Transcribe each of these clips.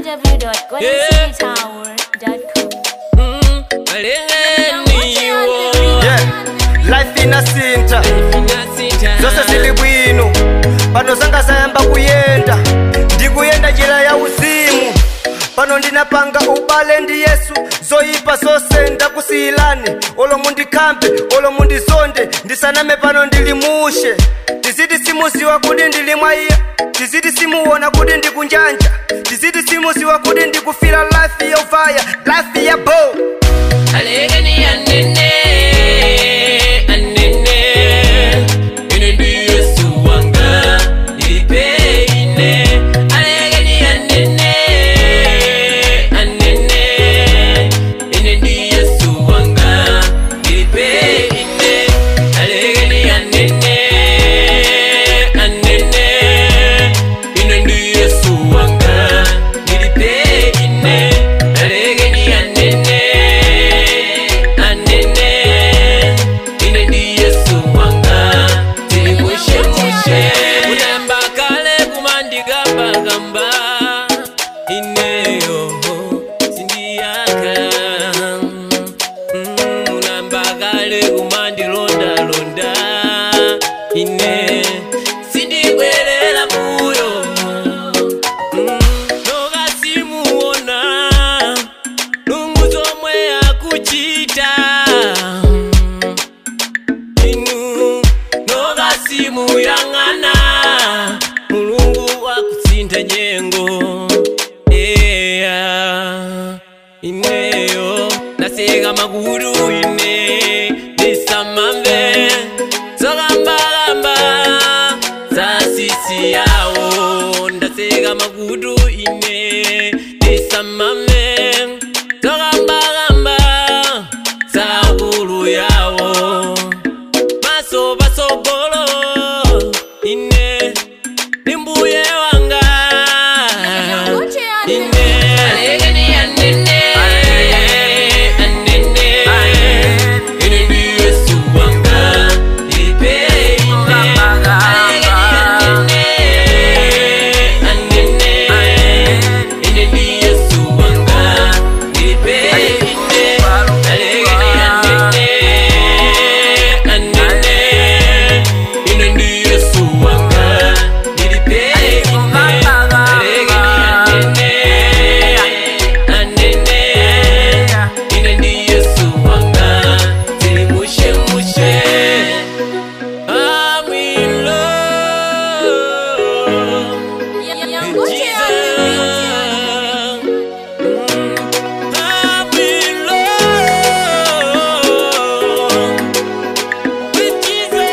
www.goldencitytower.com. Mm, malengeniwo yeah life inasinta zose zili bwino pano zanga zayamba kuyenda ndikuyenda njira ya uzimu pano ndinapanga ubale ndi yesu zoyipa zose ndakusiyilani olo mundikambe olo mundizonde ndisaname pano ndilimushe tizidi simuziwa kuti ndili mwa iye tizidi simuona kuti ndikunjanja tizidi simuziwa kuti ndikufira life yovaya life ya bo alengeni anene anene ine ndi yesu wanga ilipeine alengeni anene anene ine ndi yesu wanga ilipeine alengeni anene anene ine ndi yesu wanga ilipeine alengeni anene anene ine ndi yesu wanga tilimushemushe unayamba kale kumandikambakamba ineyo sindiyaka Mm, unayamba kale kumandilondalonda ine sindibwerera muyo Mm, nokasimuona lungu zomwe akuchita inu nokasimuyang'ana mulungu wakutsinda nyengo eya ineyo naseka makutu ine ndisamamve zokambakamba zasisi yawo ndaseka makutu ine ndisamamve zokambakamba zakulu yawo maso pasogolo ine ndimbuye wanga ine alekeni anene anene ine ndi yesu wanga ipe ine alekeni anene anene ine ndi yesu wanga ipe ine alekeni anene anene ine ndi yesu wanga ilipe ine alekeni anene anene ine ndi yesu wanga tilimushemushe I'm in love with Jesus. I'm in love with Jesus.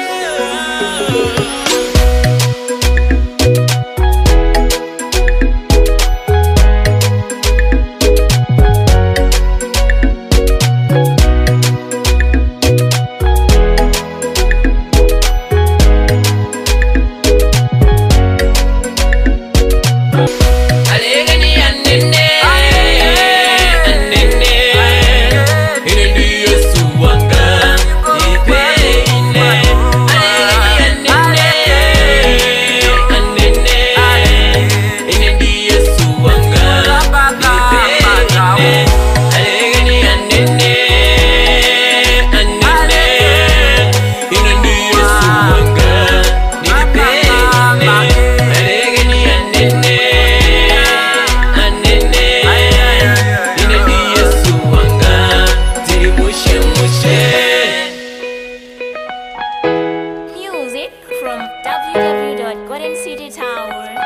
Alekeni anene anene ine ndi Yesu wanga ipe ine alekeni anene anene ine ndi Yesu wanga ipe ine alekeni anene anene ine ndi Yesu wanga ipe ine alekeni anene anene ine ndi yesu wanga tilimushemushe Music from www.goldencitytower.com.